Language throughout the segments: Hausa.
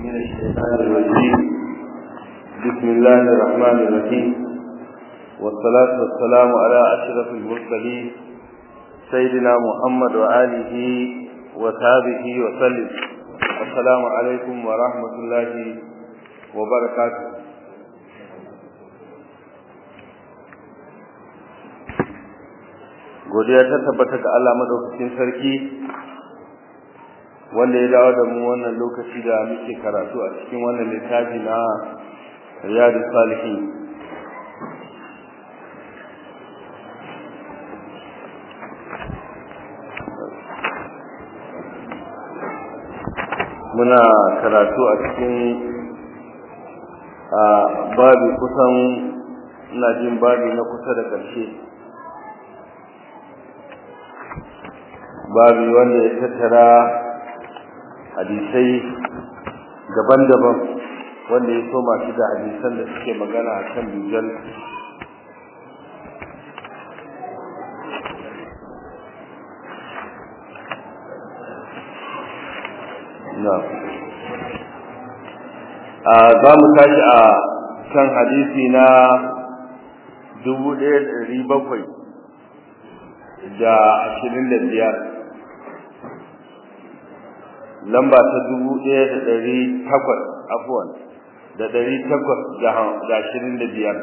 من الشيطان الرجيم بسم الله الرحمن الرحيم والصلاة والسلام على أشرف المرسلين سيدنا محمد وآله وصحبه وسلم السلام عليكم ورحمة الله وبركاته godiya ta tabbata ga Allah madaukakin sarki wanda ya dawo da mu wannan lokaci da muke karatu a cikin wannan littafi na Riyadu Salihin muna karatu a cikin babi kusan ina jin babi na kusa da ƙarshe babi wanda ya tattara hadisai daban-daban wanda ya soma shi da hadisan da suke magana a kan dujal za mu tashi a kan hadisi na dubu ɗaya da ɗari bakwai da ashirin da biyar lamba ta dubu ɗaya da ɗari takwas afuwan da ɗari takwas da ashirin da biyar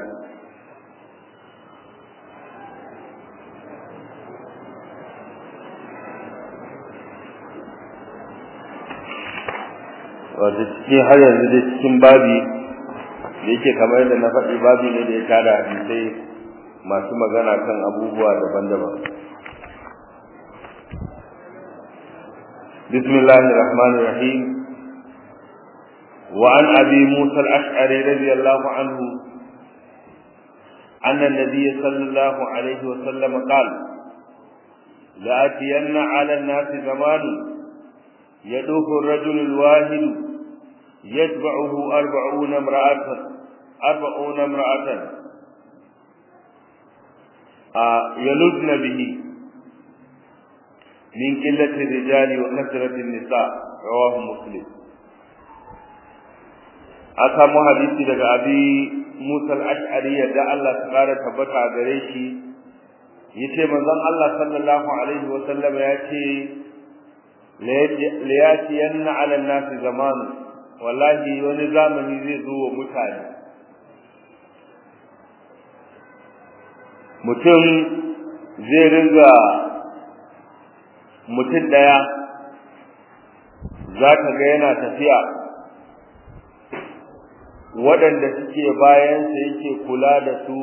wata cikin har yanzu da cikin babi da yake kamar yadda na faɗi babi ne da ya tada hadisai masu magana kan abubuwa daban-daban بسم الله الرحمن الرحيم وعن أبي موسى الأشعري رضي الله عنه أن النبي صلى الله عليه وسلم قال لآتين على الناس زمان يدوف الرجل الواحد يتبعه أربعون امرأة أربعون امرأة آه يلدن به من قلة الرجال وكثرة النساء رواه مسلم أسامو حديثي daga abi Musa al-Ash'ari da Allah ta kara tabbata a gare shi yace manzon Allah sallallahu alaihi wa sallam ya ce la yati yanna ala an-nas zaman wallahi wani zamani zai zo wa mutane mutum zai ringa mutum ɗaya za ka ga yana tafiya waɗanda suke bayansa yake kula da su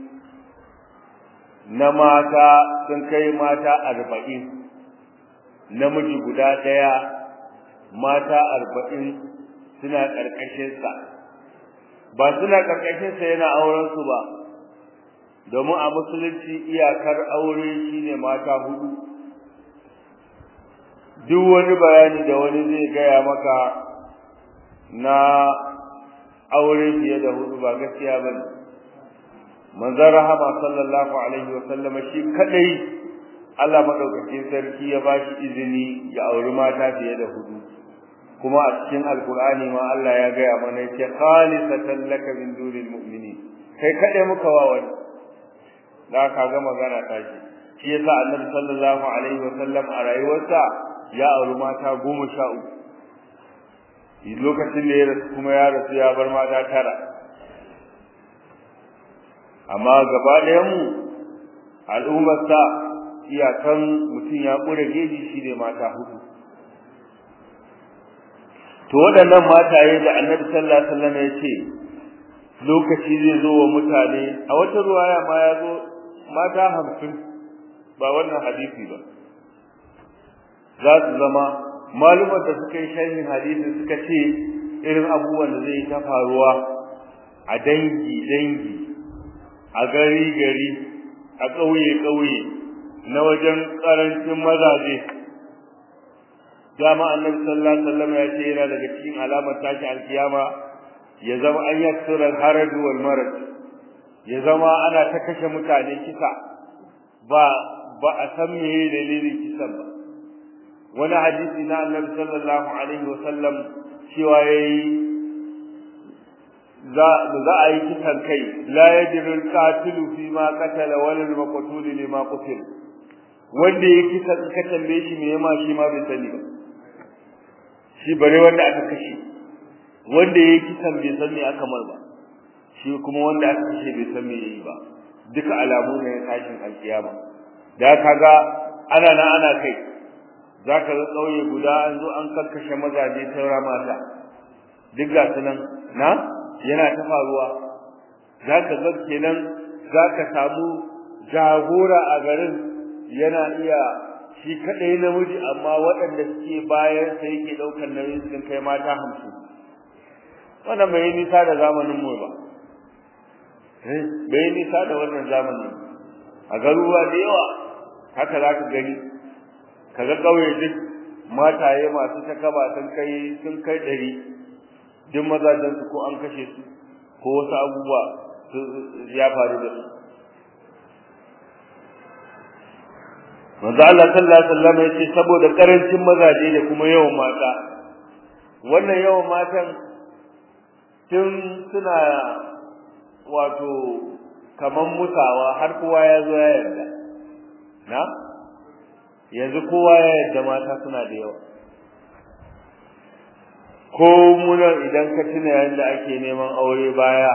na mata sun kai mata arba'in namiji guda ɗaya mata arba'in suna ƙarƙashinsa ba suna ƙarƙashinsa yana aurensu ba domin a musulunci iyakar aure shine mata hudu duk wani bayani da wani zai gaya maka na aure fiye da hudu ba gaskiya ba ne manzon rahama sallallahu alaihi wa sallama shi kadai Allah madaukakin sarki ya ba shi izini ya auri mata fiye da hudu kuma a cikin alkur'ani ma Allah ya gaya mana yace khalisatan laka min dunil mu'minin kai kadai muka wa wani da ka ga magana ta shi shi yasa annabi sallallahu alaihi wa sallam a rayuwarsa ya auri mata goma sha uku lokacin da ya rasu kuma ya rasu ya bar mata tara amma gaba ɗayanmu al'ummarsa iyakan mutum ya ƙure geji shi ne mata hudu to waɗannan mataye da annabi sallallahu alaihi wasallam ya ce lokaci zai zo wa mutane a wata ruwaya ma ya zo mata hamsin ba wannan hadisi ba za su zama malumar da suka yi sharhin hadisi suka ce irin abubuwan da zai ta faruwa a dangi dangi a gari gari a ƙauye ƙauye na wajen ƙarancin mazaje dama annabi sallallahu alaihi wasallam ya ce yana daga cikin alamar tashi alkiyama ya zama an yaksura al-haraj wal marad ya zama ana ta kashe mutane kisa ba ba a san meye dalilin kisan ba wani hadisi na annabi sallallahu alaihi wa sallam cewa yayi za za a yi kisan kai la yajrul qatilu fi ma qatala wal maqtul lima qutil wanda ya kisa ka tambaye shi me yama shi ma bai sani ba shi bare wanda aka kashe wanda ya kisan bai san me aka mar ba shi kuma wanda aka kashe bai san me yayi ba duka alamu ne na tashin alkiyama da kaga ana na ana kai zaka ga kauye guda an zo an karkashe mazaje saura mata duk ga sunan na yana ta faruwa zaka ga kenan zaka samu jagora a garin yana iya shi kadai namiji amma waɗanda suke bayan sa yake daukar nauyin sun kai mata 50 wannan bai nisa da zamanin mu ba eh bai nisa da wannan zamanin a garuruwa da yawa haka zaka gani kaga kauye duk mataye masu takaba sun kai sun kai dari duk mazajen su ko an kashe su ko wasu abubuwa ya faru da su manzo Allah sallallahu alaihi wasallam yace saboda karancin mazaje da kuma yawan mata wannan yawan matan tun suna wato kaman mutawa har kowa ya zo ya yarda na yanzu kowa ya yarda mata suna da yawa ko muna idan ka tuna yanda ake neman aure baya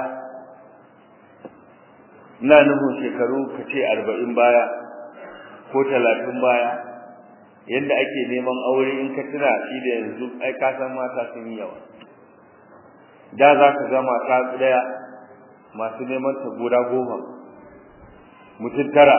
ina nufin shekaru ka ce arba'in baya ko talatin baya yadda ake neman aure in ka tuna shi da yanzu ai ka san mata sun yi yawa da za ka ga mata daya masu neman ta guda goma mutum tara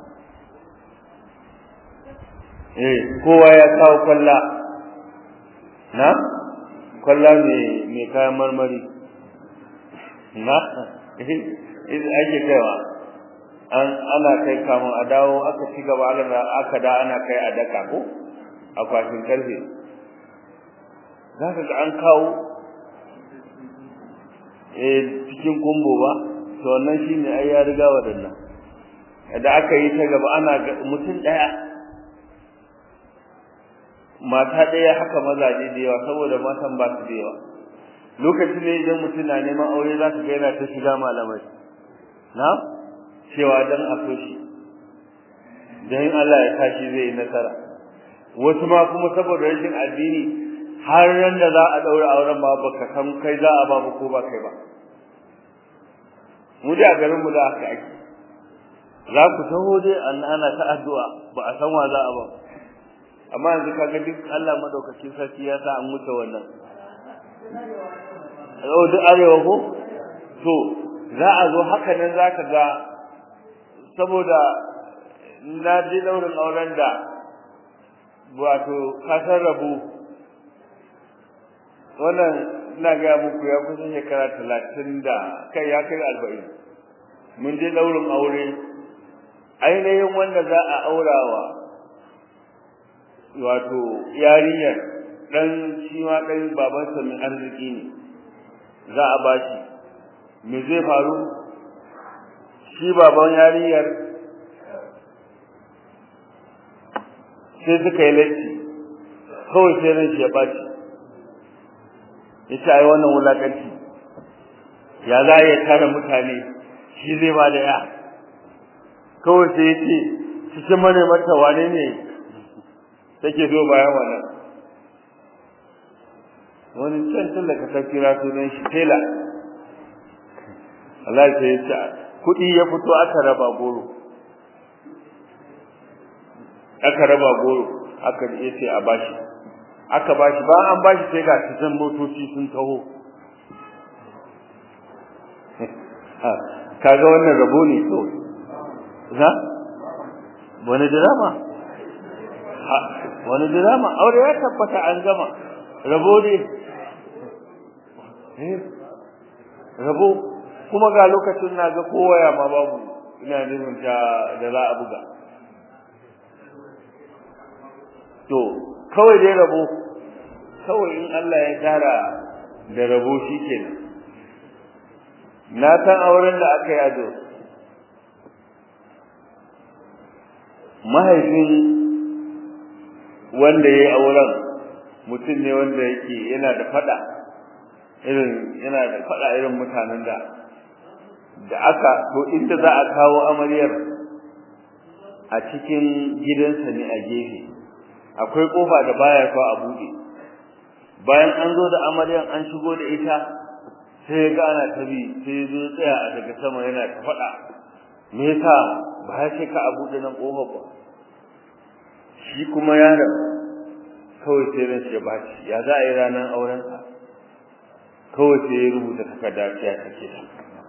eh kowa ya kawo kwalla na kwalla mai kayan marmari na ake kaiwa an ana kai kamun a dawo aka ci gaba aka da ana kai a daka ko akwatin karfe za ka ga an kawo eh cikin kumbo ba to wannan shine ai ya riga wadannan da aka yi ta gaba ana mutum daya mata daya haka mazaje da yawa saboda matan ba su da yawa lokacin ne idan mutum na neman aure za ka ga yana ta shiga malamai na cewa dan a so shi dan Allah ya tashi zai yi nasara wasu ma kuma saboda rashin addini har ran da za a daura auren ma baka san kai za a ba mu ko ba kai ba mu da garin mu da aka ake za ku taho dai ana ta addu'a ba a san wa za a ba amma yanzu kaga duk Allah madaukakin sarki ya sa an wuce wannan yau duk arewa ko to za a zo haka nan za ka ga saboda na je daurin auren da wato kasar rabu wannan ina ga muku ya kusa shekara talatin da kai ya kai arba'in mun je daurin aure ainihin wanda za a aurawa wato yarinyar dan shi ma dan babansa mai arziki ne za a bashi me zai faru shi baban yarinyar sai suka yi laifi kawai sai ran shi ya baci yace ai wannan wulakanci ya za ya tara mutane shi zai ba da ya kawai sai yace cikin mane mata wane ne take zo bayan wannan wani can tallaka ta kira sunan shi tela Allah sai ya ce kuɗi ya fito aka raba goro aka raba goro aka yace a bashi aka bashi ba an bashi sai ga cikin motoci sun taho kaga wannan rabo ne to za wani drama wani drama aure ya tabbata an gama rabo ne rabo kuma ga lokacin na ga kowaya ma babu ina nufin ta da za a buga to kawai dai rabo kawai in Allah ya tara da rabo shikenan na san auren da aka yi ado mahaifin wanda ya yi auren mutum ne wanda yake yana da fada irin yana da fada irin mutanen da da aka to inda za a kawo amaryar a cikin gidansa ne a gefe akwai kofa da baya so a bude bayan an zo da amaryar an shigo da ita sai ga ana tabi sai zo tsaya a daga sama yana ta fada me yasa ba ya ce ka a bude nan kofa ba shi kuma yaron kawai sai ran shi ba shi ya za a yi ranar aurensa kawai sai ya rubuta takarda ya take shi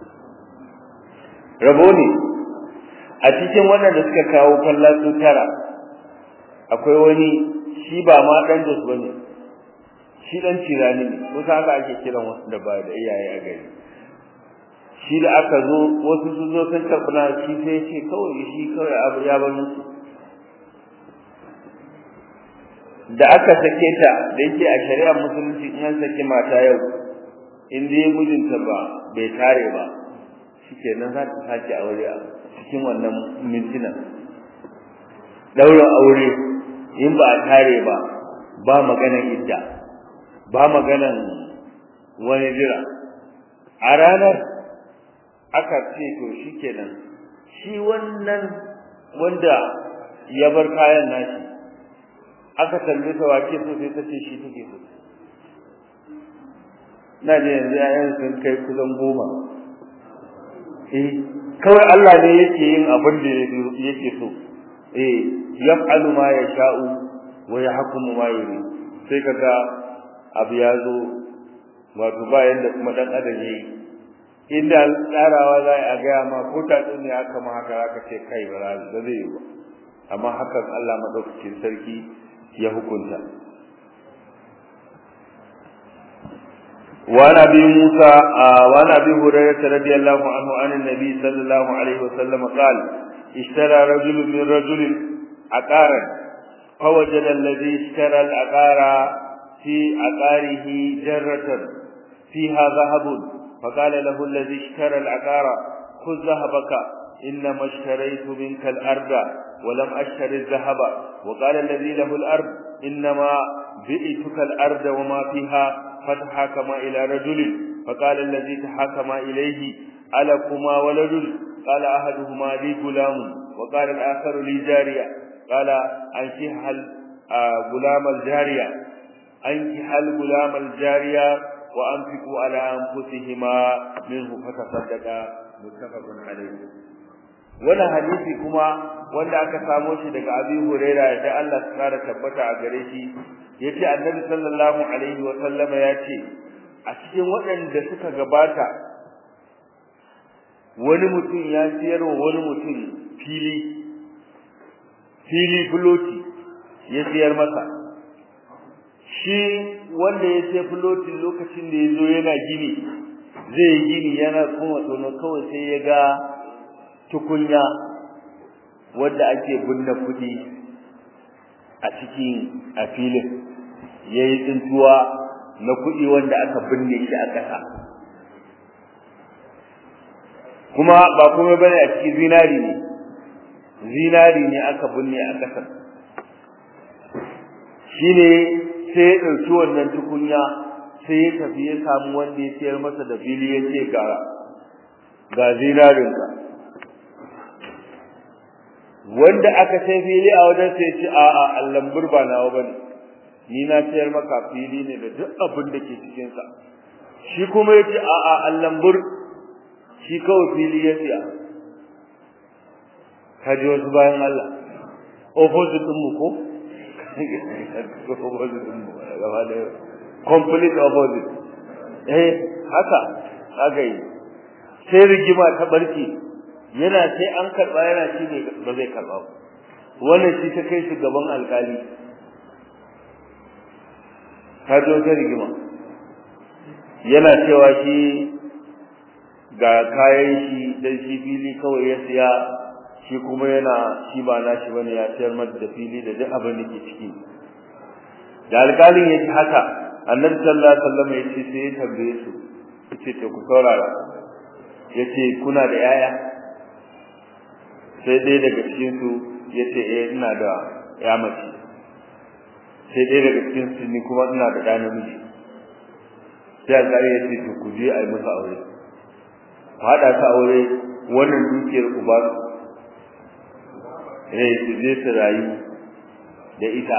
rabo ne a cikin wannan da suka kawo kallon su tara akwai wani shi ba ma dan jos bane shi dan cirani ne kusa haka ake kiran wasu da ba da iyaye a gari shi da aka zo wasu sun zo sun karɓi na shi sai ce kawai shi kawai abu ya bar musu da aka sake ta da yake a shari'ar musulunci in an saki mata yau in dai mijinta ba bai tare ba shikenan za ta sake aure a cikin wannan mintuna daura aure in ba a tare ba ba maganan idda ba maganan wani jira a ranar aka ce to shikenan shi wannan wanda ya bar kayan nashi aka tambaye ta wace so sai ta ce shi take so na je yanzu yayan sun kai kusan goma eh kawai Allah ne yake yin abin da yake so eh yaf'alu ma yasha'u wa yahkumu ma yuri sai kaga abu ya zo wato ba yanda kuma dan adam yayi inda tsarawa za a ga ma ko ta ne aka ma haka aka ce kai ba zai yi ba amma hakan Allah madaukakin sarki ya hukunta وعن ابي موسى وعن ابي هريره رضي الله عنه عن النبي صلى الله عليه وسلم قال اشترى رجل من رجل عقارا فوجد الذي اشترى العقار في عقاره جرة فيها ذهب فقال له الذي اشترى العقار خذ ذهبك انما اشتريت منك الارض ولم اشتري الذهب وقال الذي له الارض انما بئتك الارض وما فيها فتحاكم إلى رجل فقال الذي تحاكم إليه ألكما ولد قال أحدهما لي غلام وقال الآخر لي جارية قال أنكح غلام الجارية أنكح الغلام الجارية وأنفقوا على أنفسهما منه فتصدق متفق عليه wannan hadisi kuma wanda aka samo shi daga Abi Huraira da Allah ya kara tabbata a gare shi yace Annabi sallallahu alaihi wa sallama yace a cikin waɗanda suka gabata wani mutum ya siyar wa wani mutum fili fili fuloti ya siyar masa shi wanda ya sai fulotin lokacin da ya zo yana gini zai gini yana kuma tono kawai sai ya ga tukunya wadda ake binne kudi a cikin a filin yayi tsintuwa na kudi wanda aka binne shi a ƙasa kuma ba kuma bane a cikin zinari ne zinari ne aka binne a ƙasa shine sai ya ɗauki wannan tukunya sai ya tafi ya samu wanda ya sayar masa da fili ya ce ga ga zinarinka wanda aka sai fili a wajen sai ce a a allan burba nawa bane ni na sayar maka fili ne da duk abin da ke cikin sa shi kuma yace a a allan bur shi kawai fili ya siya kaji wasu bayan Allah opposite din mu ko opposite din mu gaba da complete opposite eh haka haka yi sai rigima ta barke yana sai an karba yana shi ne ba zai karba ba wannan shi ta kai shi gaban alkali ta zo ta rigima yana cewa shi ga kayan shi dan shi fili kawai ya siya shi kuma yana shi ba na shi bane ya sayar mata da fili da duk abin da ke ciki da alkalin ya ji haka annabi sallallahu alaihi wasallam ya ce sai ya tambaye su yace to ku saurara yace kuna da yaya sai dai daga cikin su yace eh ina da ya mace sai ɗaya daga cikin su ni kuma ina da ɗa namiji sai alƙali ya ce to ku je a yi musu aure ku haɗa su aure wannan dukiyar ku ba su eh su je su rayu da ita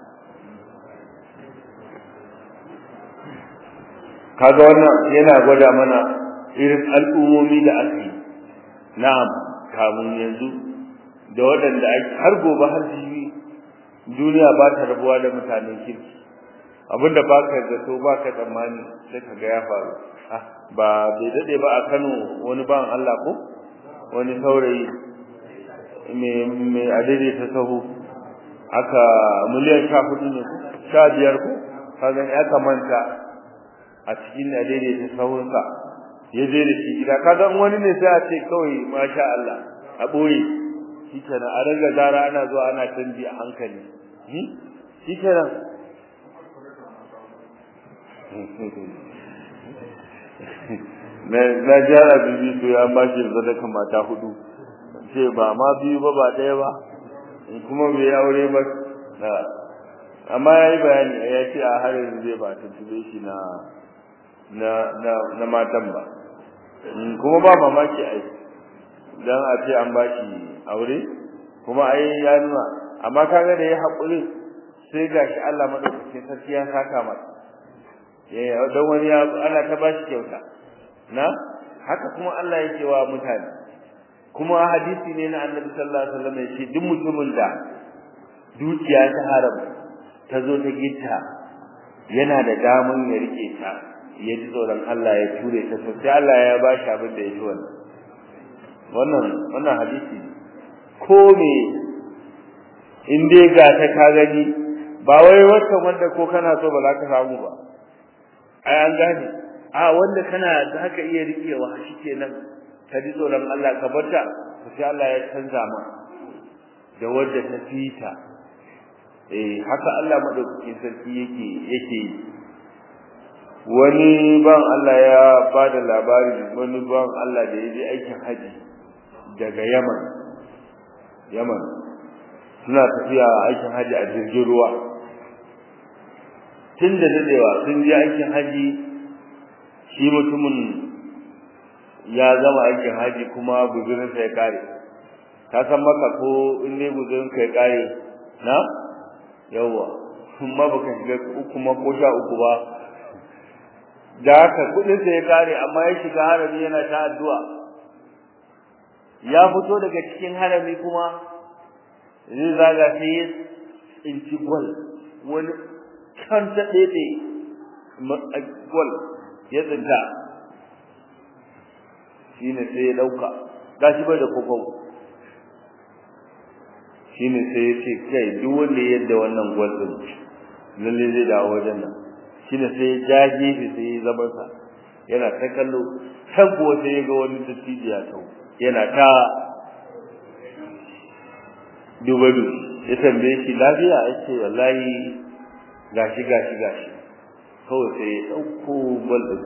kaga wannan yana gwada mana irin al'ummomi da aka yi na'am kamun yanzu da waɗanda har gobe har jibi duniya ba ta rabuwa da mutanen kirki abinda ba ka zato ba ka tsammani sai ka ga ya faru ba bai daɗe ba a kano wani ban Allah ko wani saurayi mai adade ta sahu aka miliyan sha hudu ne sha biyar ko kaga ya kamanta a cikin adade ta sahunsa ya je da shi gida kaga wani ne sai a ce kawai masha Allah a ɓoye shi kenan a ranga zara ana zuwa ana canji a hankali shi kenan na jara bibi to ya ba shi sadaka mata hudu ce ba ma biyu ba ba ɗaya ba kuma bai aure ba amma ya yi bayani ya ce a har yanzu zai ba tuntube shi na na matan ba kuma ba mamaki ai dan a ce an bashi aure kuma ai ya nuna amma kaga da ya haƙuri sai gashi Allah madaukakin sarki ya saka masa eh dan wani ya ana ta bashi kyauta na haka kuma Allah yake wa mutane kuma hadisi ne na Annabi sallallahu alaihi wasallam yace duk mutumin da dukiya ta haram ta zo ta gitta yana da daman ya rike ta ya ji tsoron Allah ya ture ta to sai Allah ya ba shi abin da ya ji wannan wannan wannan hadisi ko me in dai ga ta ka gani ba wai wacce wanda ko kana so ba za ka samu ba ai an gane a wanda kana za ka iya rikewa shi kenan ka ji tsoron Allah ka barta to sai Allah ya canza ma da wadda ta fita eh haka Allah madaukakin sarki yake yake yi wani ban Allah ya ba da labari wani ban Allah da ya je aikin haji daga Yaman Yaman suna tafiya aikin haji a jirgin ruwa tun da dadewa sun je aikin haji shi mutumin ya zama aikin haji kuma guzurinsa ya kare ka san maka ko in ne guzurinka ya kare na yawa kuma baka shiga uku ma ko sha uku ba da haka kudin sa ya kare amma ya shiga harami yana ta addu'a ya fito daga cikin harami kuma zai zaga sai ya tsinci gwal wani kan ta ɗaiɗe gwal ya tsinta shi ne sai ya ɗauka ga shi bai da kokon shi ne sai ya ce kai duk wanda ya yadda wannan gwal ɗin lalle zai dawo wajen nan shine sai ya ja gefe sai ya zama sa yana ta kallo can kuwa sai ya ga wani dattijo ya tau yana ta duba du ya tambaye shi lafiya ya ce wallahi gashi gashi gashi kawai sai ya ɗauko bal ɗin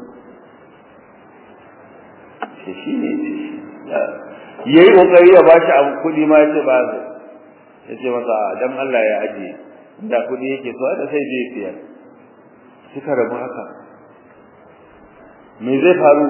shi shi ne ya yi ƙoƙari ya bashi abu kuɗi ma ya ce ba ya ce masa dan Allah ya ajiye da kuɗi yake so da sai zai siyar suka rabu haka me zai faru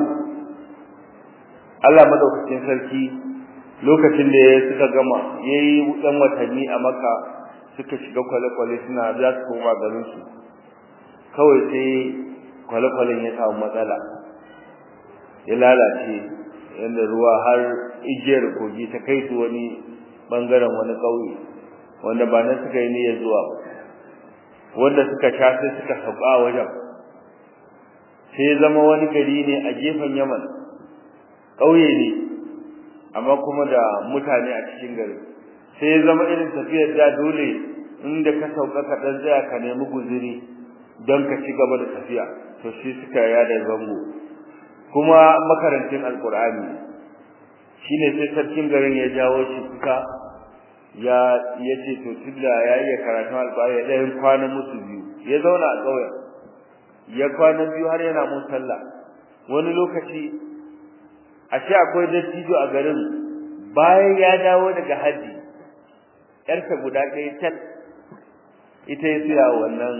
Allah madaukakin sarki lokacin da ya suka gama yayi dan watanni a Makka suka shiga kwale-kwale suna za su koma garin su kawai sai kwale-kwalen ya samu matsala ya lalace yadda ruwa har igiyar kogi ta kai su wani bangaren wani ƙauye wanda ba nan suka yi niyyar zuwa ba wanda suka sha sai suka sauka wajen sai ya zama wani gari ne a gefen Yaman ƙauye ne amma kuma da mutane a cikin gari sai ya zama irin tafiyar da dole inda ka sauka ka dan tsaya ka nemi guzuri don ka ci gaba da tafiya to shi suka yada zango kuma makarantin alkur'ani shine sai sarkin garin ya jawo shi kuka ya yace to tunda ya iya karatu alƙur'ani ya ɗayan kwana musu biyu ya zauna a ƙauyen ya kwana biyu har yana mun sallah wani lokaci ashe akwai dattijo a garin bayan ya dawo daga haji yarsa guda ɗaya tal ita ya siya wannan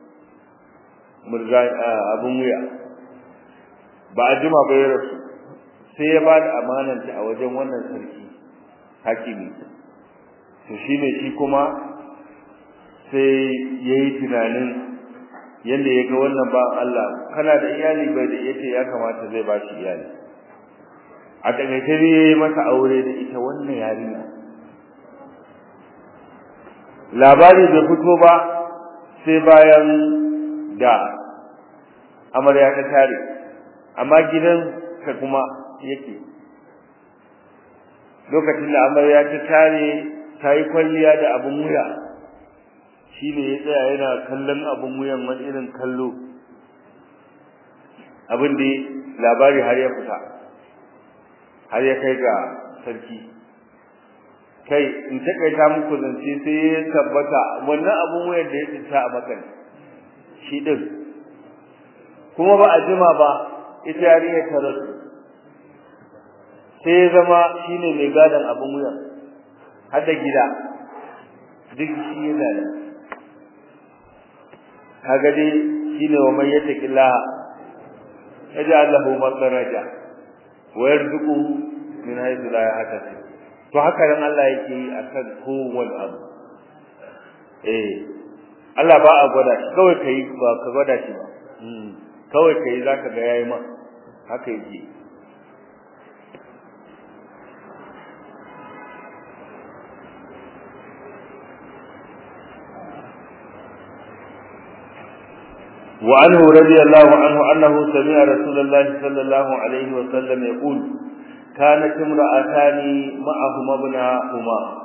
murga abun wuya ba a jima ba ya rasu sai ya ba da amananta a wajen wannan sarki hakimi to shine shi kuma sai ya yi tunanin yadda ya ga wannan ba Allah kana da iyali bai da yace ya kamata zai ba shi iyali a takaice ne ya yi masa aure da ita wannan yarinya labari bai fito ba sai bayan da amarya ta tare amma gidan ka kuma yake lokacin da amarya ta tare ta yi kwalliya da abin wuya shi ne ya tsaya yana kallon abin wuyan wani irin kallo abin da labari har ya fita har ya kai ga sarki kai in takaita muku zance sai ya tabbata wannan abin wuyan da ya tsinta a makan shi din kuma ba a jima ba ita yarinyar ta rasu sai ya zama shine mai gadon abin wuyan har da gida duk shi ya gada kaga dai shine wa man yattaqillah yaj'al lahu makhraja wa yarzuquhu min haythu la yahtasib to haka nan Allah yake yi akan kowanne abu eh Allah ba a gwada shi kawai kai ba ka gwada shi ba kawai kai zaka ga yayi ma haka yake وعنه رضي الله عنه أنه سمع رسول الله صلى الله عليه وسلم يقول كانت امرأتان معهما ابناهما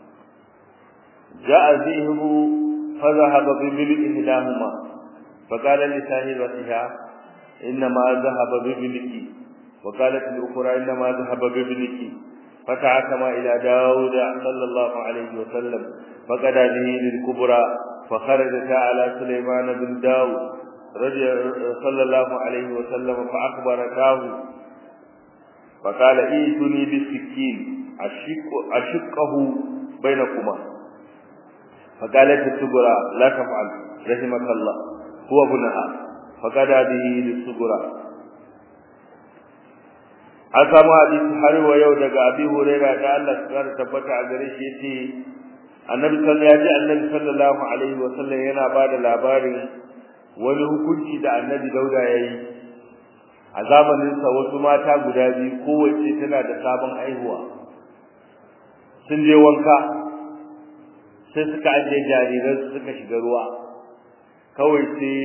جاء ذئب فذهب بملء إحداهما فقال لصاحبتها إنما ذهب بابنك وقالت الأخرى إنما ذهب بابنك فتعتم إلى داود صلى الله عليه وسلم فقد به للكبرى فخرجتا على سليمان بن داود رضي صلى الله عليه وسلم فأخبرتاه فقال ائتني بالسكين أشق أشقه بينكما فقالت الصغرى لا تفعل رحمك الله هو ابنها فقال به للصغرى an samu hadisi har wa yau daga abi huraira da Allah ya kara tabbata a gare shi yace annabi sallallahu alaihi annabi sallallahu alaihi wa sallam yana bada labarin wani hukunci da annabi dauda yayi a zamanin sa wasu mata guda biyu kowace tana da sabon aihuwa sun je wanka sai suka ajiye jariran suka shiga ruwa kawai sai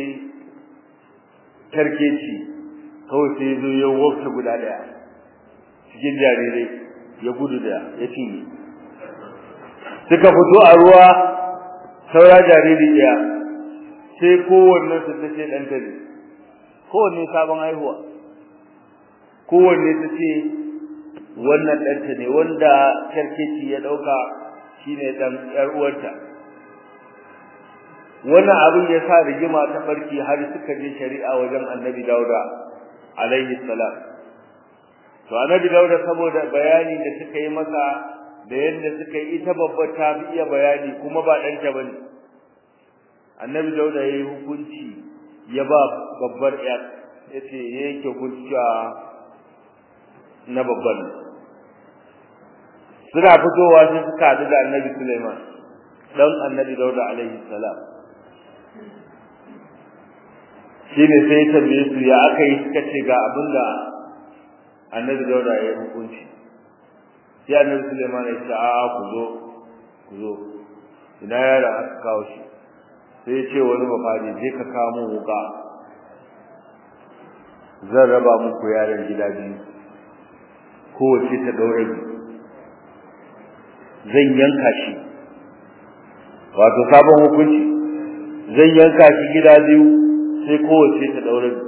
tarkeci kawai sai zo ya wofta guda daya cikin jarirai ya gudu da ya cinye suka fito a ruwa saura jariri ɗaya sai kowanne su ta ce ɗanta ne kowanne sabon haihuwa kowanne ta ce wannan ɗanta ne wanda kyarkeci ya ɗauka shine ɗan ƴar uwarta wannan abin ya sa rigima ta farki har suka je shari'a wajen annabi dauda alaihi salam to annabi dauda saboda bayani da suka yi masa da yadda suka yi ita babbar ta fi iya bayani kuma ba ɗanta ba ne annabi dauda ya yi hukunci ya ba babbar ya ya ce ya yanke hukunci na babban suna fitowa sai suka haɗu da annabi suleiman ɗan annabi dauda alaihi salam shi ne sai ya tambaye su ya aka yi suka ce ga abin da annabi dauda ya yi hukunci sai annabi Suleiman ya ce a'a ku zo ku zo ina yara aka kawo shi sai ya ce wani mafadi zai ka kawo mun wuka zan raba muku yaran gida biyu kowace ta ɗaure biyu zan yanka shi wato sabon hukunci zan yanka shi gida biyu sai kowace ta ɗaure biyu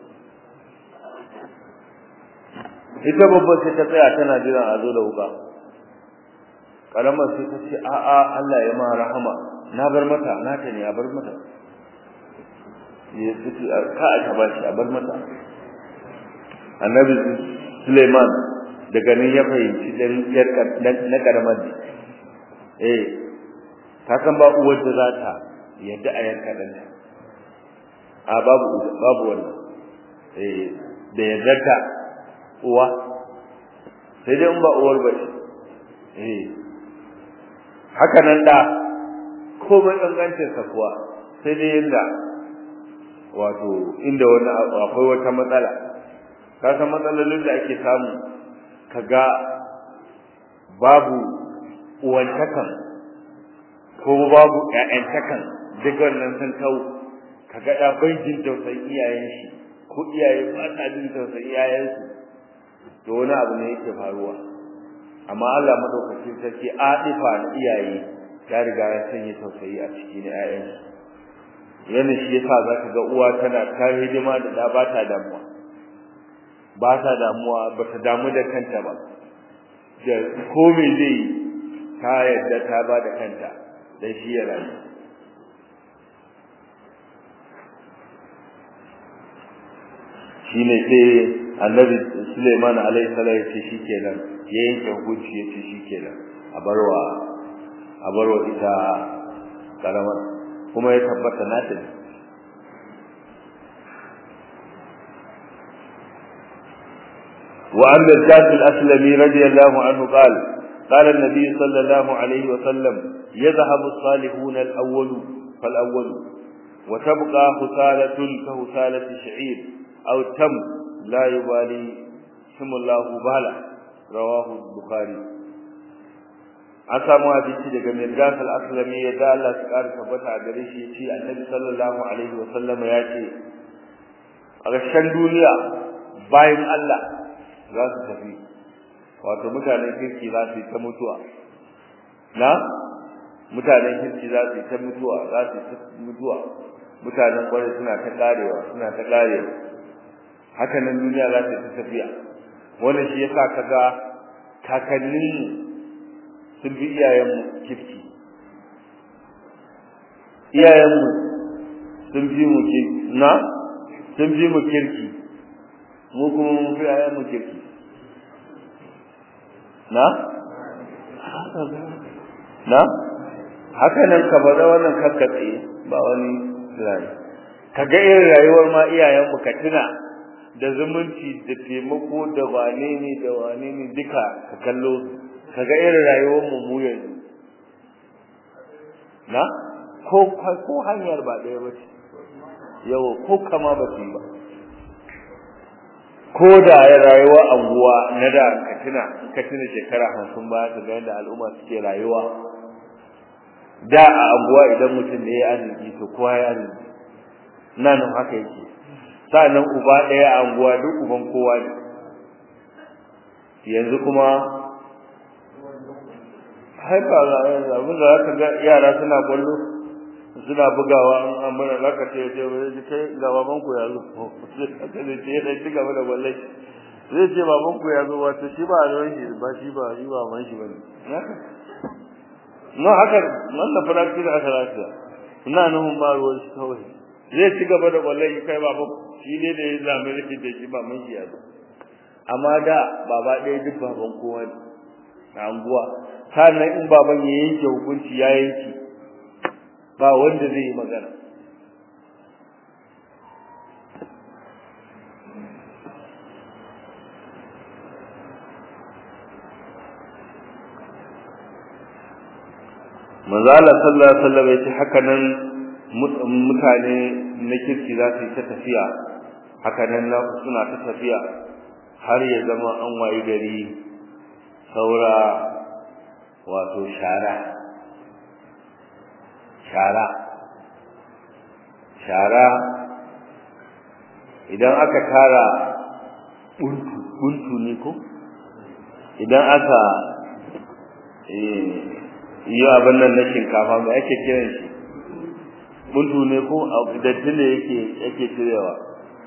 ita babban sai ta tsaya tana jiran a zo da wuka karamar sai ta ce a'a Allah ya ma rahama na bar mata na ta ne a bar mata ya ce ka a taba shi a bar mata annabi Suleiman daga nan ya fahimci dan yar na karamar ne eh ta san ba uwar da za ta yadda a yanka ɗanta a babu babu wannan eh da yardarta uwa sai dai in ba uwar ba ce eh haka nan da komai kangancin sa kuwa sai dai yanda wato inda wani akwai wata matsala ka san matsalolin da ake samu kaga babu uwantakan ko babu ƴaƴantakan duk wannan sun kau kaga da bai jin tausayin iyayen shi ko iyaye ba ta jin tausayin iyayen su to wani abu ne yake faruwa amma Allah madaukakin sarki adifa na iyaye ya riga ya sanya tausayi a cikin ƴaƴan su yana shi yasa zaka ga uwa tana ta hidima da da ba ta damuwa ba ta damuwa ba ta damu da kanta ba da komai zai ta yadda ta ba da kanta dan shi ya rayu shine sai annabi Sulaiman alaihi salam ya ce shikenan ya yanke hukunci ya ce shikenan a barwa a barwa ita karamar kuma ya tabbata na ta وعن الجاد الأسلمي رضي الله عنه قال قال النبي صلى الله عليه وسلم يذهب الصالحون الأول فالأول وتبقى خسالة كهسالة شعير أو تم لا يبالي سم الله بالا رواه البخاري an samu hadisi daga Mirgas al-Aslami ya da Allah su ƙara tabbata a gare shi yace Annabi sallallahu alaihi wa sallam ya ce a ƙarshen duniya bayan Allah za su tafi wato mutanen kirki za su yi ta mutuwa na mutanen kirki za su yi ta mutuwa za su yi ta mutuwa mutanen kwarai suna ta karewa suna ta karewa haka nan duniya za ta tafiya wannan shi yasa kaga kakannin sun bi iyayenmu kirki iyayenmu sun bi mu kirki na sun bi mu kirki mu kuma mun fi iyayenmu kirki na na haka nan ka bada wannan kakkatse ba wani tunani kaga irin rayuwar ma iyayenmu ka tuna da zumunci da taimako da wane ne da wane ne duka ka kallo kaga irin rayuwar mu mu yanzu na ko ko hanyar ba ɗaya ba ce yau ko kama ba ce ba ko da ya rayuwa anguwa na da ka tuna ka tuna shekara hamsin baya ka ga yadda al'umma suke rayuwa da a anguwa idan mutum ne ya arziki to kowa ya arziki nan haka yake sa'annan uba ɗaya a anguwa duk uban kowa ne yanzu kuma haifa abin da zaka ga yara suna kwallo suna bugawa an amana zaka ce ce wai kai ga baban ku ya zo aka ne ce dai ci gaba da wallahi zai ce baban ku ya zo wato shi ba ruwan shi ba shi ba shi ba man shi bane no haka nan da faraki da aka lafiya ina nan ba ruwan shi kawai zai ci gaba da wallahi kai baban shi ne da ya zame rikin da shi ba man shi ya zo amma da baba ɗaya duk baban kowa ne a anguwa sannan in baban ya yanke hukunci ya yanke ba wanda zai yi magana manzala sallallahu alaihi wasallam yace haka nan mutane na kirki za su yi ta tafiya haka nan suna ta tafiya har ya zama an wayi gari saura wato shara shara shara idan aka tara buntu buntu ne ko idan aka yi abin nan na shinkafa mai ake kiran shi buntu ne ko datti ne yake yake cirewa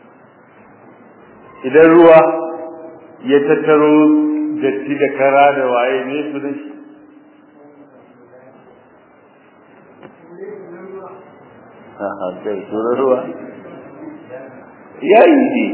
idan ruwa ya tattaro datti da kara da waye ne su da shi kai ruwa yayi ne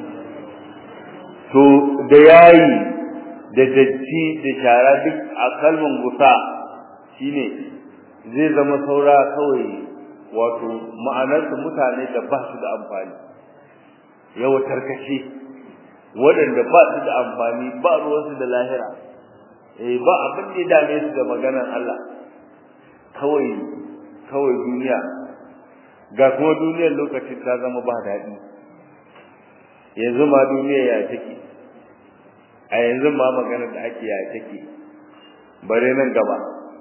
to da yayi da datti da shara duk a kalman gusa shine zai zama saura kawai wato ma'anarsu mutane da ba su da amfani yawa tarkace waɗanda ba su da amfani ba ruwansu da lahira eh ba abin da ya dame su da maganar Allah kawai kawai duniya ga kuma duniyar lokacin ta zama ba daɗi yanzu ma duniya ya take a yanzu ma maganar da ake ya take bare nan gaba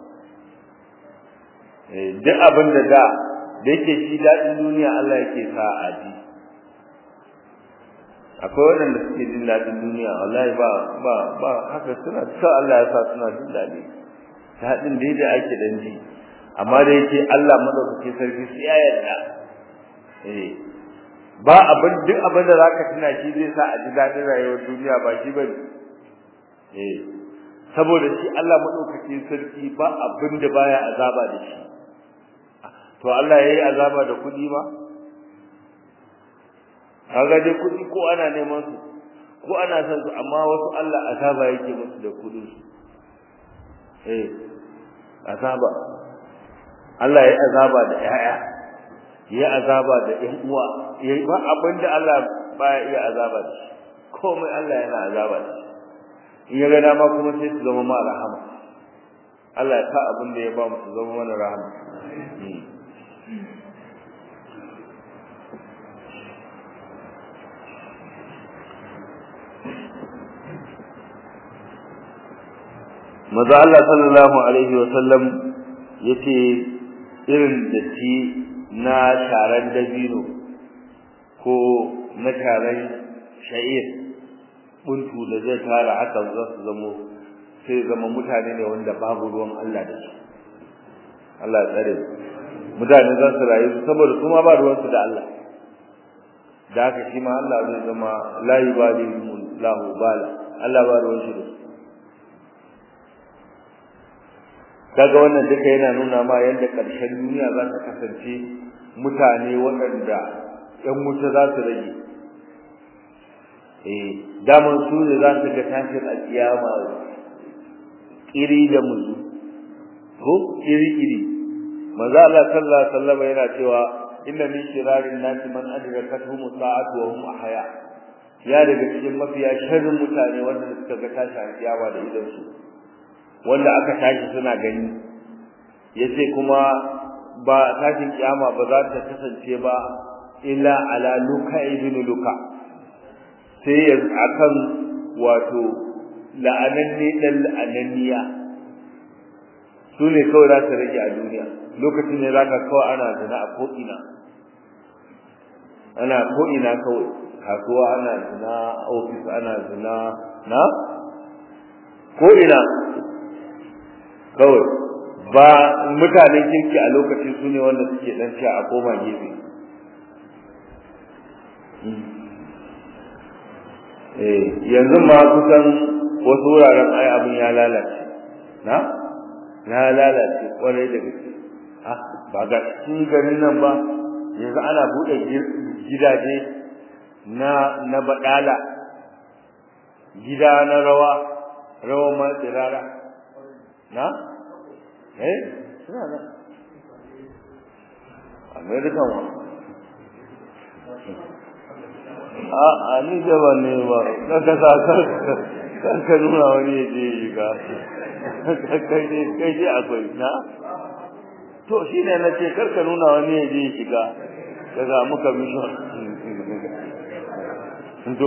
duk abin da da da yake shi daɗin duniya Allah yake sa a ji akwai waɗanda suke jin daɗin duniya wallahi ba ba ba haka suna sa Allah ya sa suna jin daɗi daɗin da yadda ake dan ji amma da yake Allah madaukake sarki sai ya yarda eh ba abin duk abin da zaka tuna shi zai sa a ji daɗin rayuwar duniya ba shi bane eh saboda shi Allah madaukake sarki ba abin da baya azaba da shi to Allah yayi azaba da kudi ba kaga dai kudi ko ana neman su ko ana son su amma wasu Allah azaba yake musu da kudin su eh azaba Allah yayi azaba da yaya yayi azaba da ƴan uwa yayi ba abinda Allah baya iya azaba da shi komai Allah yana azaba da shi in ya ga dama kuma sai su zama ma rahama Allah ya sa abin da ya ba mu su zama mana rahama maza Allah sallallahu alaihi wa sallam yace irin datti na taron dabino ko na taron sha'ir buntu da zai tara haka za su zamo sai zama mutane ne wanda babu ruwan Allah da su Allah ya tsare mutane za su rayu saboda kuma ba ruwan su da Allah da haka shi ma Allah zai zama la yubali lahu bala Allah ba ruwan shi da su kaga wannan duka yana nuna ma yadda ƙarshen duniya za ta kasance mutane waɗanda ƴan wuta za su rage eh daman su ne za su ga tashin alƙiyama iri da muzu ko iri iri manzo Allah sallallahu alaihi wasallam yana cewa inna min shirarin nasi man adrakatuhum sa'atu wa hum ahya ya daga cikin mafiya sharrin mutane wanda suka ga tashin alƙiyama da idan su wanda aka tashi suna gani yace kuma ba tashin kiyama ba za ta kasance ba illa ala luka ibn luka sai ya akan wato la'ananni dan la'ananniya su ne kawai za ta rage a duniya lokacin ne za ka kawai ana zina a ko'ina ana ko'ina kawai kasuwa ana zina ofis ana zina na ko'ina kawai ba mutanen kirki a lokacin su ne wanda suke dan sha a koma gefe eh yanzu ma kusan wasu wuraren ai abin ya lalace na ya lalace kwarai da gaske ah ba ga cikin garin nan ba yanzu ana bude gidaje na na badala gida na rawa rawa ma tsirara na eh suna nan american wa a a ni da ba ne ba kaka sa kar ka nuna wani ya je yi ga kai ne kai je akwai na to shi ne na ce kar ka nuna wani ya je yi shiga daga muka mission to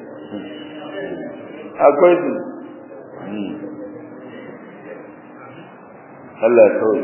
akwai su Allah ya kawai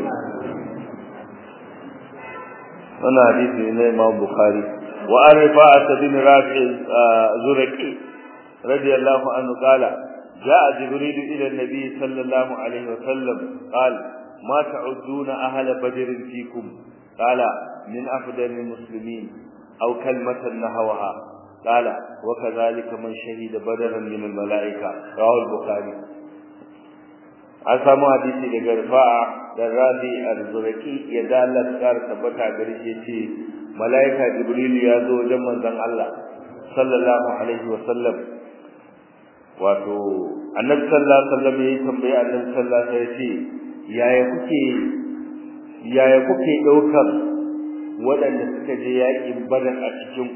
wannan hadisi ne Imam Bukhari wa an rifa'at bin Rafi' Zuraqi radiyallahu anhu qala جاء جبريل إلى النبي صلى الله عليه وسلم قال ما تعدون أهل بدر فيكم قال من أفضل المسلمين أو كلمة نهوها قال وكذلك من شهد بدرا من الملائكة رواه البخاري an samu hadisi daga rifa'a da rabi al-zuraki ya dalla tsar tabbata gare shi ce malaika jibril ya zo wajen manzon Allah sallallahu alaihi wa sallam wato annabi sallallahu alaihi wasallam ya tambaye annabi sallallahu alaihi wasallam ya ce yaya kuke yaya kuke daukar waɗanda suka je yaƙin badar a cikin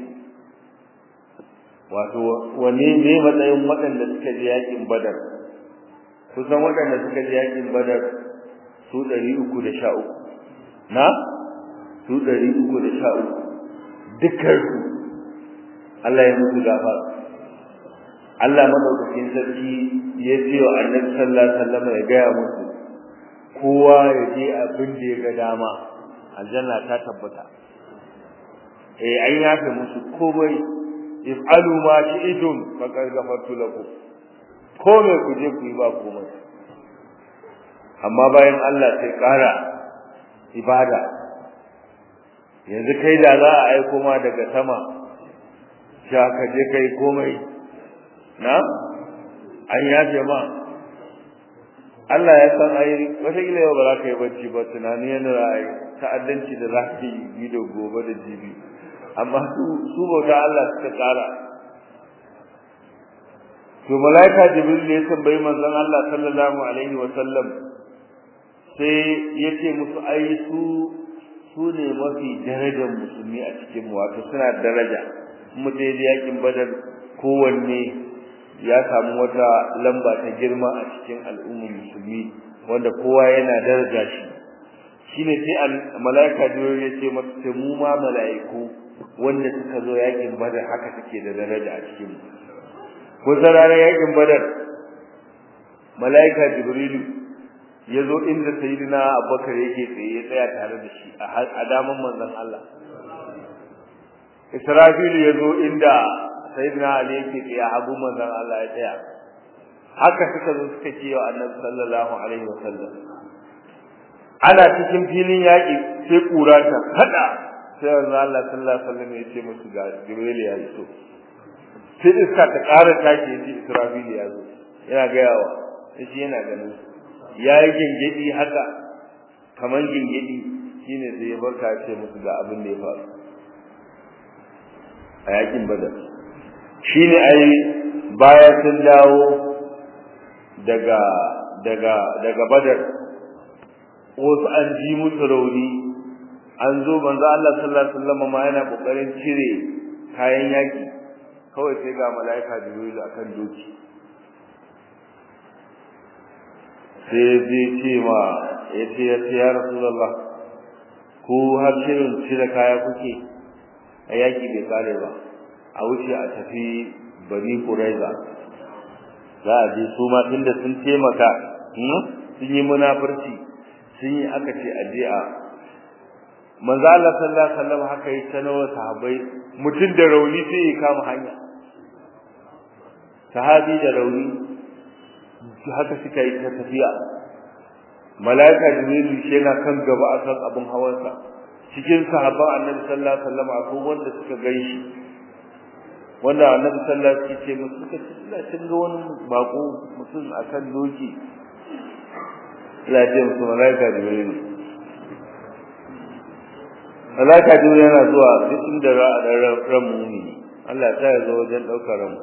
wato wane ne matsayin waɗanda suka je yaƙin badar kusan waɗanda suka je yaƙin badar su ɗari uku da sha uku na su ɗari uku da sha uku dukkansu Allah ya musu gafara Allah madaukakin sarki ya ce wa annabi sallallahu alaihi wasallam ya gaya musu kowa ya je abin da ya ga dama aljanna ta tabbata eh an yafe musu komai if'alu ma shi'tum faqad ghafartu lakum ko me ku je ku yi ba komai amma bayan Allah sai kara ibada yanzu kai da za a aiko ma daga sama sha ka je kai komai na an yafe ma Allah ya san ai wataƙila yau ba za ka yi bacci ba tunani yana ra'ayi ta'addanci da za ka yi bi da gobe da jibi amma su su bauta Allah suka tsara to malaika jibril ya tambayi manzon Allah sallallahu alaihi wa sallam sai yace musu ai su su ne mafi darajar musulmi a cikin mu wato suna daraja mu je yakin badar kowanne ya samu wata lamba ta girma a cikin al'ummar musulmi wanda kowa yana daraja shi shine sai malaika jibril ya ce masa mu ma malaiku wanda suka zo yakin badar haka take da daraja a cikin mu ko ranar yakin badar malaika jibril ya zo inda sayyidina abubakar yake tsaye ya tsaya tare da shi a daman manzon Allah israfil ya zo inda sayyidina ali yake tsaye hagu manzon Allah ya tsaya haka suka zo suka ce wa annabi sallallahu alaihi wasallam ana cikin filin yaki sai kura ta kada sai manzon Allah sallallahu alaihi wasallam ya ce musu ga jibril ya zo sai iska ta ƙara tashi ya ce israfil ya zo yana gayawa shi yana ganin ya yi gingidi haka kaman gingidi shine sai ya barka ya ce musu ga abin da ya faru a yakin badar shine ai baya sun dawo daga daga daga badar wasu an ji musu rauni an zo manzo Allah sallallahu alaihi wasallam ma yana kokarin cire kayan yaki kawai sai ga malaika jibril akan doki sai zai ce ma ya ce ya ce ya rasulullah ko har shirin cire kaya kuke a yaki bai kare ba a wuce a tafi bari kuraiza za a je su ma tunda sun taimaka sun yi munafurci sun yi aka ce a je a manzo Allah sallallahu alaihi wasallam haka yi sanarwa sahabbai mutum da rauni sai ya kama hanya sahabi da rauni haka suka yi ta tafiya malaika jibrilu shi yana kan gaba akan abin hawansa cikin sahabban annabi sallallahu alaihi wasallam akwai wanda suka gaishi wanda annabi sallallahu alaihi wasallam ce musu suka ce ina cin ga wani bako mutum akan doki lafiya musu malaika jibrilu malaika jibrilu yana zuwa duk inda ran mumini Allah ya sa ya zo wajen daukar ran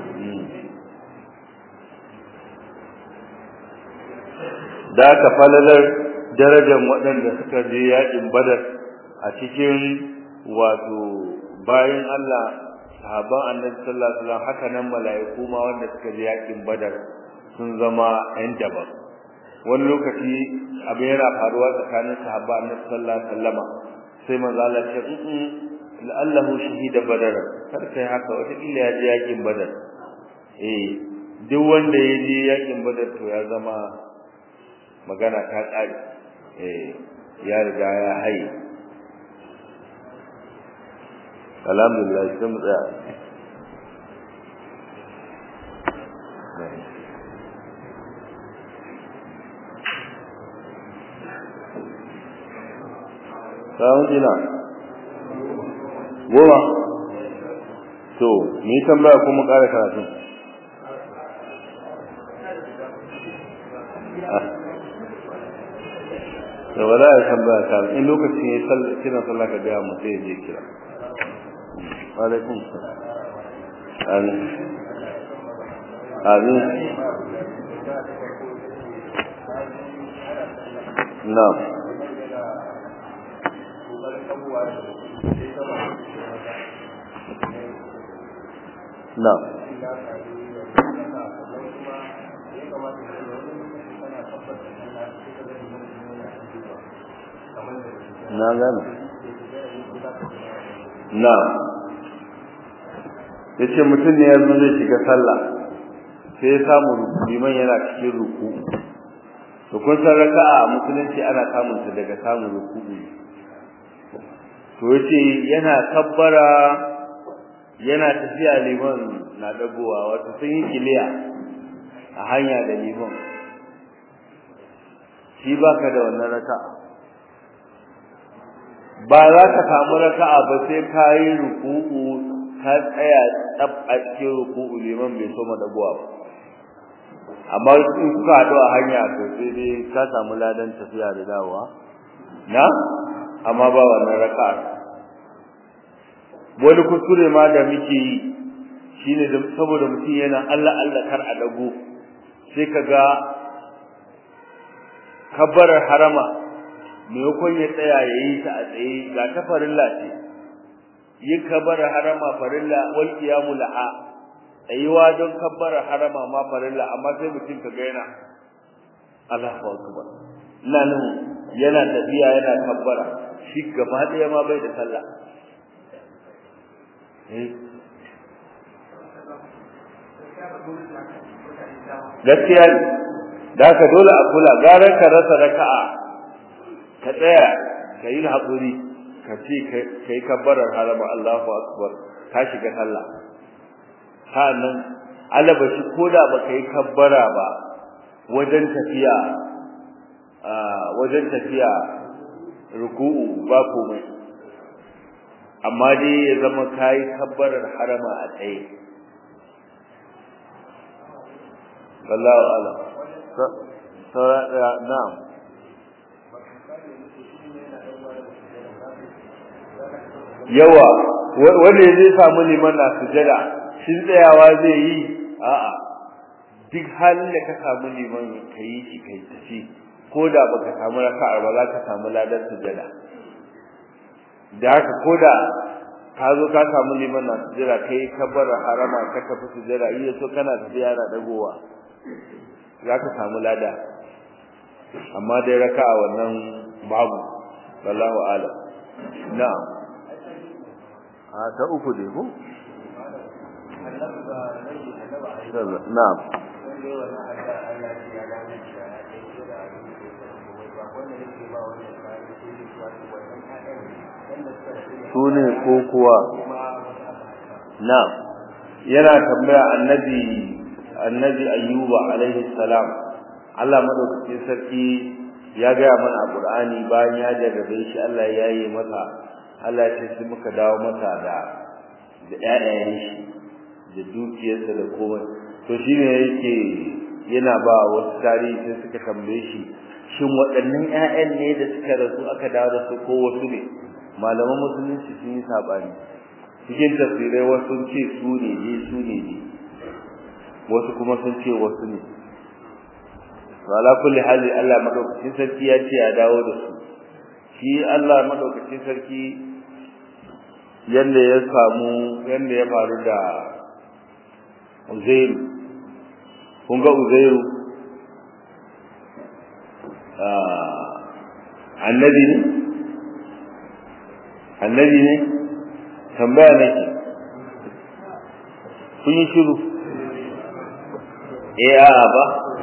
da aka falalar darajar waɗanda suka je yaƙin badar a cikin wato bayan Allah sahabban annabi sallallahu alaihi wasallam haka nan mala'iku ma wanda suka je yaƙin badar sun zama ƴan daban wani lokaci abu yana faruwa tsakanin sahabban annabi sallallahu alaihi wasallama sai manzo Allah ya ce la'allahu shahida badar kar kai haka wata illa ya je yaƙin badar eh duk wanda ya je yaƙin badar to ya zama magana ta ƙare eh ya riga ya haye alhamdulillah sai mu tsaya Sa'un jina goma to ni tambaya kuma ƙara karatu da ba za a tambaya ta in lokacin ya yi kiran sallah ka gaya mu sai ya je kira alaikum amin amin na'am na na gane na ya ce mutum ne ya zo zai shiga sallah sai ya samu liman yana cikin ruku to kun san raka'a a musulunci ana samun ta daga samun ruku to yace yana kabbara yana tafiya liman na dagowa wato sun yi kiliya a hanya da liman shi baka da wannan raka'a ba za ka samu raka'a ba sai ka yi ruku'u ka tsaya tsab a cikin ruku'u liman bai so dagowa ba amma in kuka haɗu a hanya to sai dai ka samu ladan tafiya da dawowa na amma ba wannan raka'a wani kuskure ma da muke yi shine da saboda mutum yana Allah Allah kar a dago sai kaga kabbarar harama maimakon ya tsaya ya yi ta a tsaye ga ta farilla ce yin kabbarar harama farilla wal qiyamu laha tsayuwa don kabbarar harama ma farilla amma sai mutum kaga yana Allahu akbar nan yana tafiya yana kabbara shi gaba daya ma bai da sallah gaskiya da haka dole a kula gara ka rasa raka'a ka tsaya ka yi haƙuri ka ce ka yi kabbarar harama Allahu akbar ka shiga sallah sa'annan alaba shi koda ba ka yi kabbara ba wajen tafiya wajen tafiya ruku'u ba komai amma dai ya zama kayi kabbarar harama a tsaye wallahu ala na'am yawa wanda zai samu liman na sujada shin tsayawa zai yi a'a duk halin da ka samu liman ka yi shi kai tafi ko da baka samu raka'a ba za ka samu ladan sujada da haka ko da ka zo ka samu liman na sujada kai ka bar harama ka tafi sujada iya so kana tafiya na dagowa za ka samu lada amma dai raka'a wannan babu wallahu a'lam na'am a ta uku dai ko na'am su ne ko kuwa na'am yana tambaya annabi annabi ayyuba alaihi salam Allah madaukakin sarki ya gaya mana a Qur'ani bayan ya jarrabe shi Allah ya yi masa Allah ya ce sai muka dawo masa da da ƴaƴayen shi da dukiyarsa da komai to shine yake yana ba wasu tarihi sai suka tambaye shi shin waɗannan ƴaƴan ne da suka rasu aka dawo da su ko wasu ne malaman musulunci sun yi sabani cikin tafsirai wasu sun ce su ne ne su ne ne wasu kuma sun ce wasu ne to ala kulli hali Allah madaukakin sarki ya ce ya dawo da su shi Allah madaukakin sarki yanda ya samu yanda ya faru da Uzairu kun ga Uzairu annabi ne annabi ne tambaya nake kun yi shiru eh a'a ba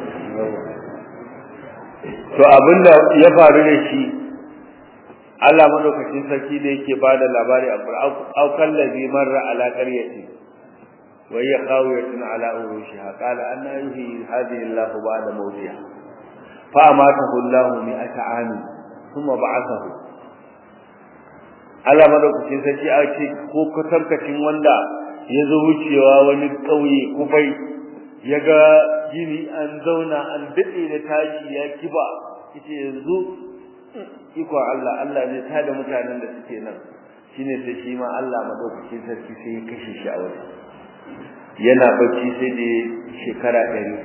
to abinda ya faru da shi Allah madaukakin sarki da yake bada labari a Qur'an aw kallazi marra ala qaryati wa hiya khawiyatun ala urushiha qala anna yuhyi hadhihi Allah ba'da mawtiha fa amatahu Allah mi'ata amin thumma ba'athahu Allah madaukakin sarki a ce ko kwatankwacin wanda ya zo wucewa wani ƙauye kufai ya ga gini an zauna an daɗe da tashi ya kiba yace yanzu iko Allah Allah ne ta da mutanen da suke nan shine sai shi ma Allah madaukakin sarki sai ya kashe shi a wajen yana bacci sai da shekara ɗari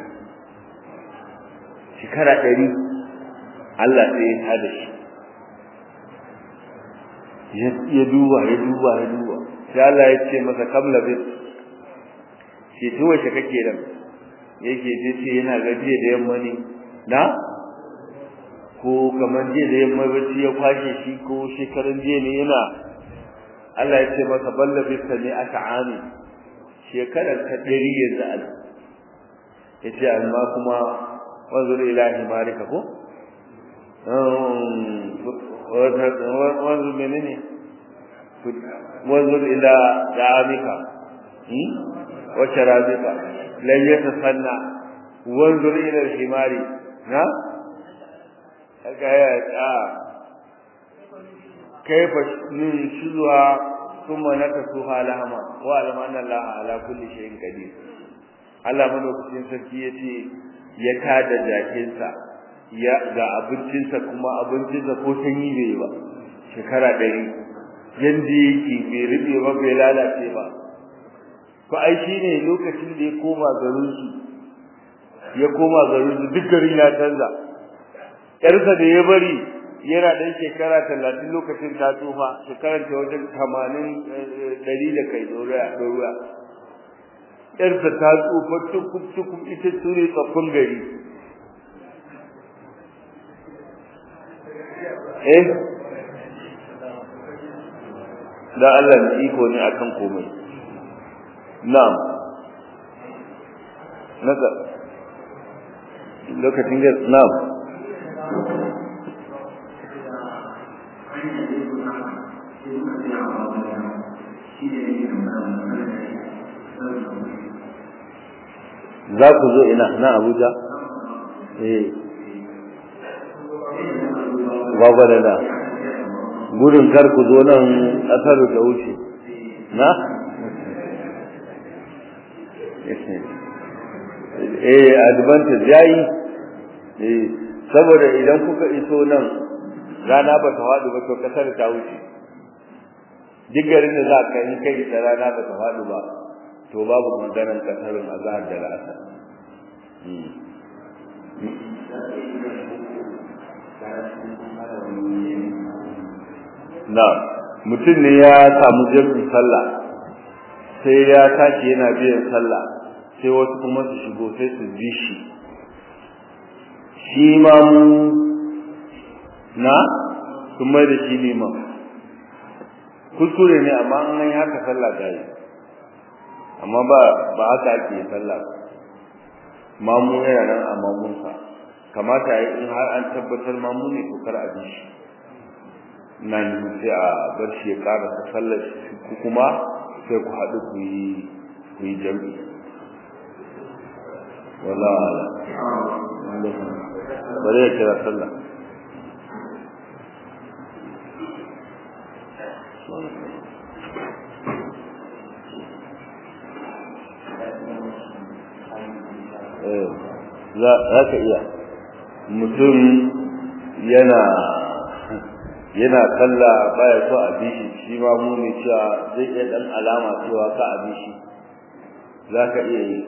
shekara ɗari Allah sai ya tada shi ya duba ya duba ya duba sai Allah ya ce masa kabla bis shi to wace kake nan yake ce ce yana gajiya da yamma ne na ko kamar jiya da yamma bacci ya kwashe shi ko shekaran jiya ne yana Allah ya ce masa balla bis ne aka ami shekarar ta dari yanzu al yace amma kuma wanzur ila himarika ko wanzur menene wanzur ila da'amika wa sharabika lan yatasanna wanzur ila himari na kaya ta kaifa nushuha thumma nakasuha lahama wa alamanna Allah ala kulli shay'in qadir Allah madaukakin sarki yace ya tada jakinsa ya ga abincinsa kuma abincinsa ko sanyi bai ba shekara ɗari yanda yake bai rube ba bai lalace ba ko ai shine lokacin da ya koma garin su ya koma garin su duk gari na canza yarsa da ya bari yana dan shekara talatin lokacin ta tsufa shekarar ta wajen tamanin ɗari da kai ɗoriya yarsa ta tsufa tukub tukub ita ture tsoffin gari eh da Allah ne iko ne akan komai na'am naka lokacin da na'am za ku zo ina na Abuja eh gwagwarada gudun kar ku zo nan ƙasar da wuce na eh advantage yayi eh saboda idan kuka iso nan rana ba ta faɗi ba to ƙasar ta wuce duk garin da za ka yi kai ita rana ba ta faɗi ba to babu maganar ƙasarin azhar da la'asar na mutum ne ya samu jirgin sallah sai ya tashi yana biyan sallah sai wasu kuma su shigo sai su bi shi shi ma mu na sun mai da shi liman kuskure ne amma an yi haka sallah ta yi amma ba ba haka ake sallah ba mamu yana nan a mamunsa kamata yi in har an tabbatar mamu ne to kar a bi shi nan sai a bar shi ya ƙara ta sallar ku kuma sai ku haɗu ku yi ku yi jam'i wala ala bari ya kira sallah za ka iya mutum yana yana kalla baya so a bishi shi ma mu ne cewa zai iya dan alama cewa ka a bishi za ka iya yi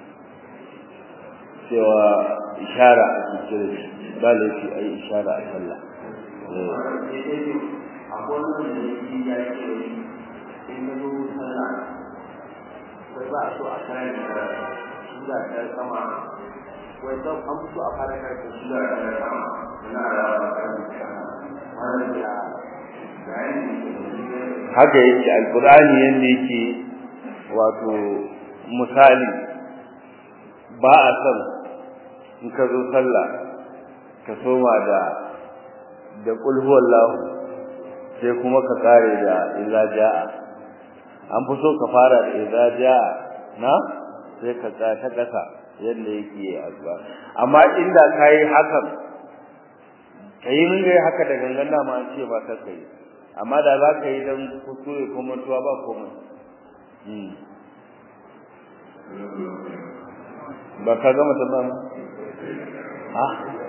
cewa ishara a cikin shi ba laifi a yi ishara a sallah ba a so a kayan da sura ta sama wai don an so a fara karanta sura ta sama na rawa kan haka yake alkur'ani yanda yake wato misali ba a son in ka zo sallah ka soma da da qul huwallahu sai kuma ka kare da illa jaa an fi so ka fara da idza jaa na sai ka ta kasa yanda yake azba amma inda kai hakan kai mun ga haka da gangan da ma an ce ba ka kai amma da za ka yi dan kuskure ko mantuwa ba komai ba ka gama tamam ha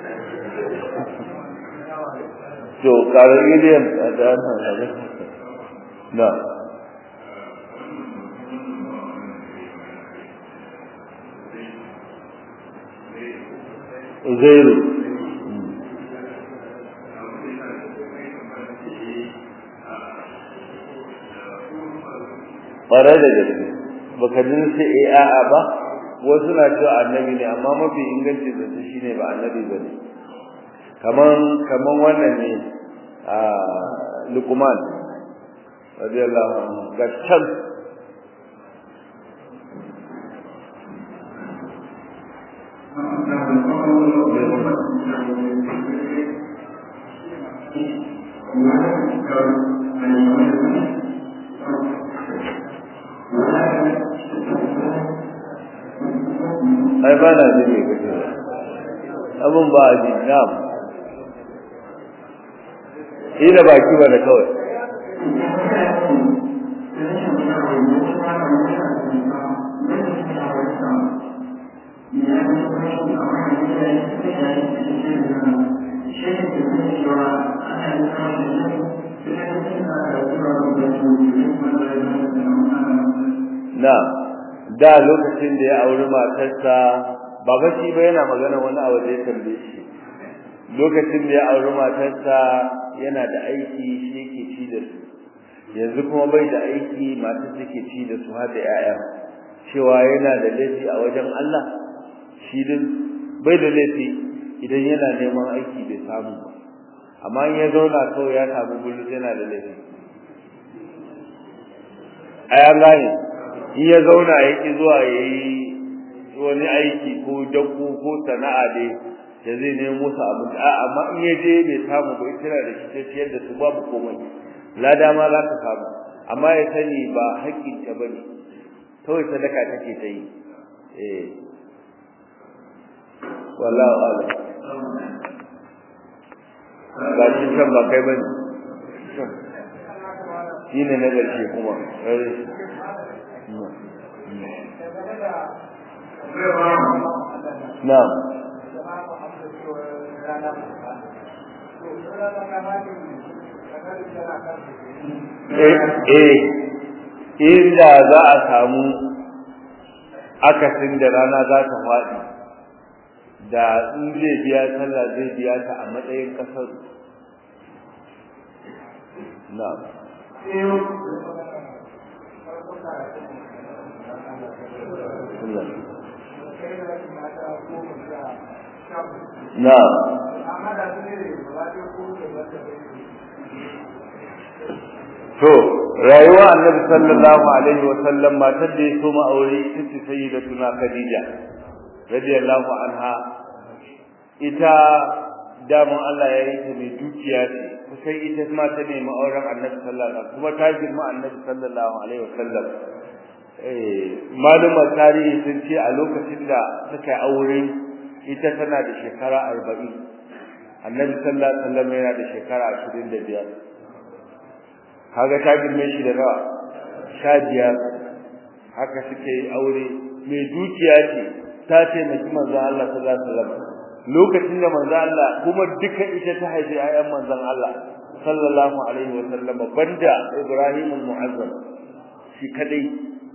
to kare idiyan da nan na Uzairu ƙwarar da gaske baka ji sai eh a'a ba wasu na cewa annabi ne amma mafi inganci zance shine ba annabi bane kaman kaman wannan ne a Luqman radiyallahu anhu ga can ai ba na ji ne kace abun ba a ji na'am ila baki ba da kawai na da lokacin da ya auri matarsa ba bashi ba yana magana wani abu da ya tambaye shi lokacin da ya auri matarsa yana da aiki shi yake ci da su yanzu kuma bai da aiki matar take ci da su har da 'ya'ya cewa yana da laifi a wajen Allah shi din bai da laifi idan yana neman aiki bai samu ba amma in ya zauna kawai ya samu gudu yana da laifi a ya gane in ya zauna ya ki zuwa ya yi wani aiki ko dakko ko sana'a dai da zai nemo musu abinci a amma in ya je bai samu ba ita da shi ta ciyar da su babu komai lada ma za ka samu amma ya sani ba haƙƙin ta bane kawai sadaka take ta yi eh wallahu a'lam ba shi kan ba kai bane shine na ƙarshe kuma na'am eh inda za a samu akasin da rana za ta faɗi da in zai biya sallah zai biya ta a matsayin ƙasar na'am na'am to rayuwa annabi sallallahu alaihi wa sallam matar da ya so ma aure ita ce sayyidatuna khadija radiyallahu anha ita daman Allah ya yi ta mai dukiya ce kusan ita ma ta nemi auren annabi sallallahu alaihi kuma ta girma annabi sallallahu alaihi wa sallam eh malumar tarihi sun ce a lokacin da suka aure ita tana da shekara arba'in annabi sallallahu alaihi wa sallam yana da shekara ashirin da biyar kaga ta girme shi da nawa sha biyar haka suke yi aure mai dukiya ce ta taimaki manzon Allah sallallahu alaihi wasallam lokacin da manzon Allah kuma duka ita ta haifi ayyan manzon Allah sallallahu alaihi wasallam banda Ibrahim al-Mu'azzam shi kadai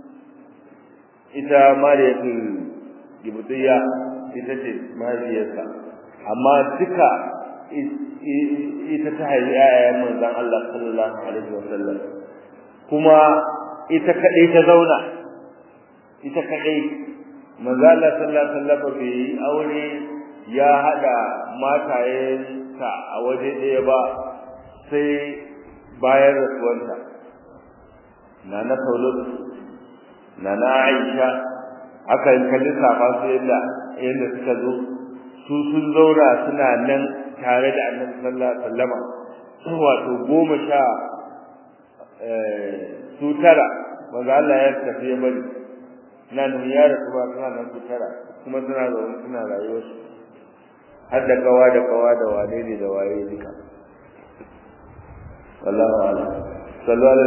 ita Mariyatul Gibtiyya ita ce mahaifiyarsa amma duka ita ta haifi ayayen manzon Allah sallallahu alaihi wasallam kuma ita kadai ta zauna ita kadai manzon Allah sallallahu alaihi wasallam bai aure ya hada matayensa a waje ɗaya ba sai bayan rasuwanta na na Saulud na na Aisha aka yi kalli safa su yadda yadda suka zo su sun zauna suna nan tare da annabi sallallahu alaihi wasallama wato goma sha su tara wanda Allah ya tafi ya bari na nan ya rasu ba suna nan su tara kuma suna zaune suna rayuwar su har da kawa da kawa da wane ne da waye duka wallahu a'lam sallallahu